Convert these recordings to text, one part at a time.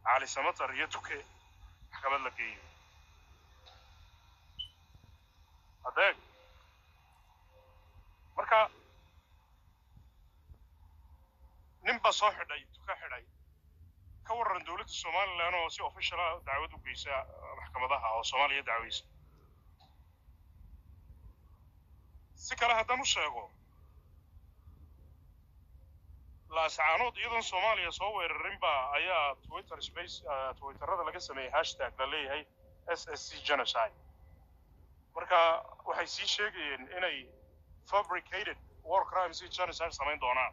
cali samatar iyo tuke maxkamad la geeyo adeeg marka nin baa soo xidhay tuka xidhay ka warran dowladda somalilan oo si official ah dacwad u geysa maxkamadaha oo soomaaliya dacweysa si kale haddaan u sheego laascaanood iyadoon soomaaliya soo weerarin baa ayaa twitter space twitterada laga sameeyey hashtag la leeyahay s s c genocide marka waxay sii sheegayeen inay fabricated war crimes iyo genocide samayn doonaan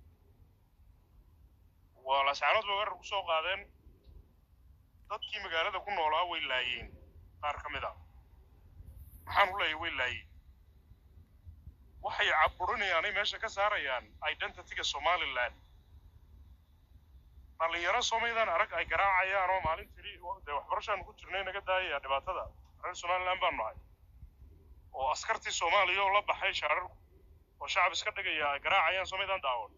waa laascaanood bay weerar ku soo qaadeen dadkii magaalada ku noolaa way laayeen qaar ka mid a maxaan u leeyahay way laayeen waxay caburinayaanay meesha ka saarayaan identityga somaliland dhallinyaro soomaydaan arag ay garaacayaan oo maalin tiri dee waxbarashaan ku jirnay naga daayaya dhibaatada reer somaliland baan nahay oo askartii soomaaliya oo la baxay shaararku oo shacab iska dhigaya ay garaacayaan soomaydaan daawan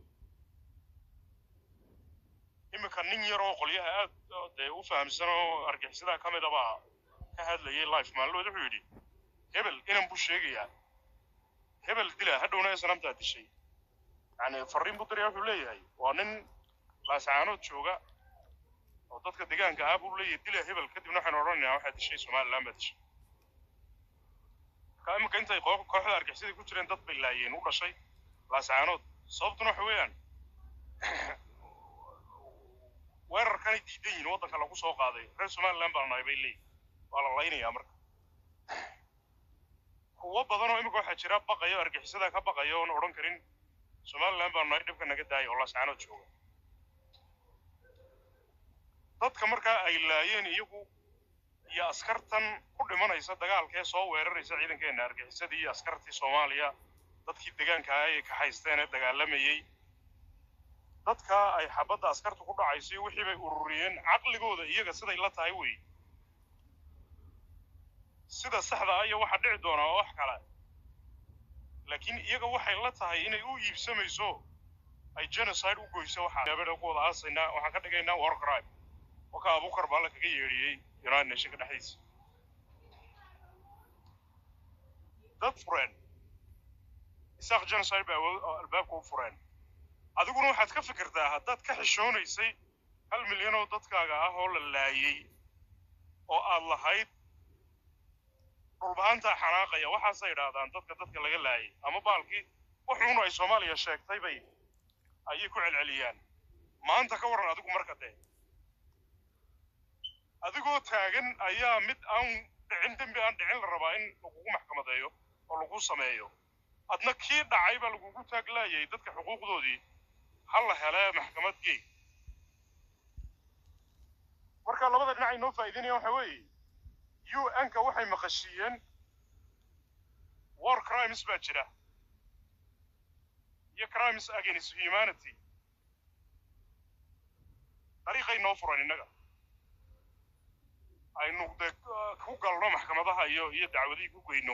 iminka nin yar oo qolyaha aad dee u fahamsan oo argixisadaha ka mid abaa ka hadlayay life maallood wuxuu yidhi hebel inan buu sheegayaa hebel dila hadhowna ee sanamtaa dishay yani farriin buu diraya wuxuu leeyahay waa nin laascaanood jooga oo dadka deegaanka ah buu leeyahay dila hebel kadibna waxaynu odhanaynaa waxaa dishay somaliland baa dishay marka iminka intay kooxda argixisada ku jireen dad bay laayeen u dhashay laascaanood sababtuna waxa weeyaan weerarkanay diidan yihiin waddanka lagu soo qaaday reer somaliland baan nahay bay leeyihin waa la laynayaa marka kuwo badan oo imika waxaa jira baqayo argixisada ka baqayo oon odhan karin somaliland baan nahay dhibka naga daaya oo laascaanood jooga dadka markaa ay laayeen iyagu iyo askartan ku dhimanaysa dagaalkee soo weeraraysa ciidankeenna argixisadii iyo askartii soomaaliya dadkii deegaanka ah ay ka haysteen ee dagaalamayey dadka ay xabadda askartu ku dhacaysay wixii bay ururiyeen caqligooda iyaga siday la tahay wey sida saxda ah iyo waxa dhici doonaa oo wax kale laakiin iyaga waxay la tahay inay u iibsamayso ay genocide u goyso waxaa gaabadha ku wada aasaynaa waxaan ka dhigaynaa war crime oo ka abukar baa la kaga yeedhiyey united nationka dhexdiisa dad fureen isaaq genocide bay albaabka u fureen adiguna waxaad ka fikirtaa haddaad ka xishoonaysay hal milyan oo dadkaaga ah oo la laayey oo aad lahayd dhulbahantaa xanaaqaya waxaasay idhaahdaan dadka dadka laga laayay ama baalkii wuxuunu ay soomaaliya sheegtay bay ayay ku celceliyaan maanta ka warran adigu marka dee adigoo taagan ayaa mid aan dhicin dembi aan dhicin la rabaa in lagugu maxkamadeeyo oo lagu sameeyo adna kii dhacay baa lagugu taaglaayay dadka xuquuqdoodii ha la helee maxkamad gey marka labada dhinac ay noo faa'iidaynayaan waxa weeye u n-ka waxay maqashiiyeen war crimes baa jira iyo crimes against humanity dariiqay noo furan innaga aynu de ku galno maxkamadaha iyo iyo dacwadihii ku geyno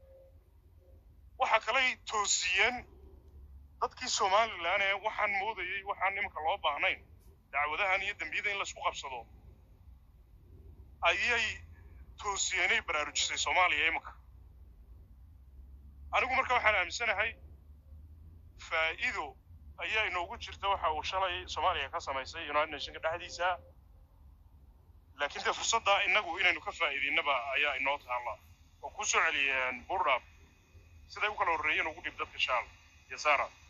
waxa kaley toosiyeen dadkii somalilan ee waxaan moodayey waxaan iminka loo baahnayn dacwadahan iyo dembiyada in laisku qabsado ayay toosiyeenay baraarujisay soomaaliya iminka anigu marka waxaan aaminsanahay faa'iido ayaa inoogu jirta waxa uu shalay soomaaliya ka samaysay united nationka dhexdiisa laakiin dee fursadda innagu inaynu ka faa'iidaynaba ayaa inoo taalla oo ku soo celiyeen burdhab siday u kala horreeyeen ugu dhib dadka shaal iyo sara